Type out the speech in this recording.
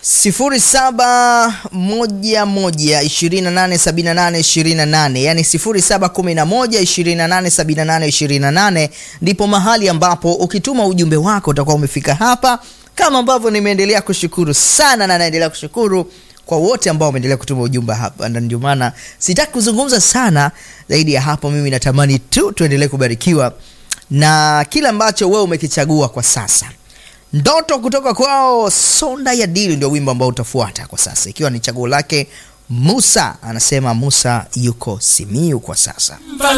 sifuri saba moja moja ishirini na nane sabini na nane ishirini na nane yani sifuri saba kumi na moja ishirini na nane sabini na nane ishirini na nane ndipo mahali ambapo ukituma ujumbe wako utakuwa umefika hapa kama ambavyo nimeendelea kushukuru sana na naendelea kushukuru kwa wote ambao wameendelea kutuma ujumbe hapa na ndio maana sitaki kuzungumza sana zaidi ya hapo mimi natamani tu tuendelee kubarikiwa na kile ambacho wewe umekichagua kwa sasa ndoto kutoka kwao sonda ya dili ndio wimbo ambao utafuata kwa sasa ikiwa ni chaguo lake musa anasema musa yuko simiu kwa sasa